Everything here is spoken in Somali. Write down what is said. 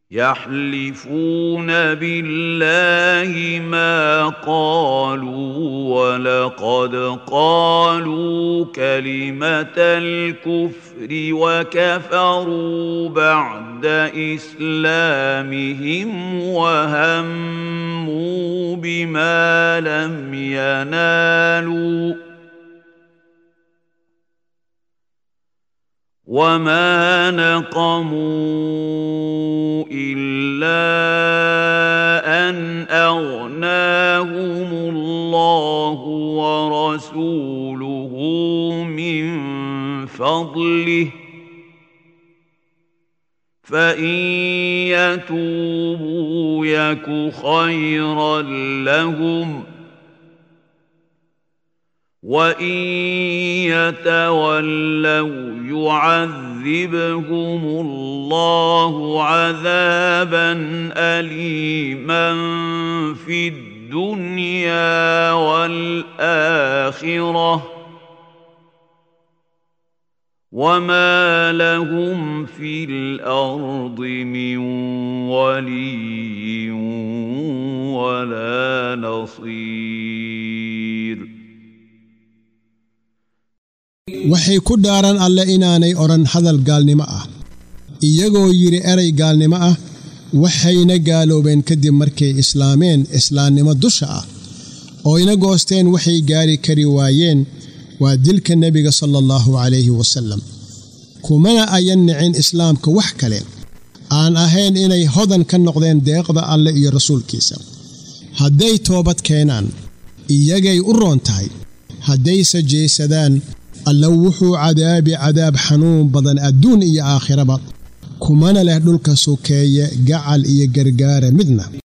يحلفون بالله ما قالوا ولقد قالوا كلمه الكفر وكفروا بعد اسلامهم وهموا بما لم ينالوا وما نقموا الا ان اغناهم الله ورسوله من فضله فان يتوبوا يك خيرا لهم وان يتولوا يعذبهم الله عذابا اليما في الدنيا والاخره وما لهم في الارض من ولي ولا نصير waxay ku dhaaran alle inaanay odhan hadal gaalnimo ah iyagoo yidhi eray gaalnimo ah waxayna gaaloobeen kadib markay islaameen islaamnimo dusha ah ooyna goosteen waxay gaari kari waayeen waa dilka nebiga sala allahu calayhi wasallam kumana ayan nicin islaamka wax kale aan ahayn inay hodan ka noqdeen deeqda alle iyo rasuulkiisa hadday toobad keenaan iyagay u roon tahay haddayse jeesadaan alla wuxuu cadaabi cadaab xanuun badan adduun iyo aakhiraba kumana leh dhulka sokeeye gacal iyo gargaara midna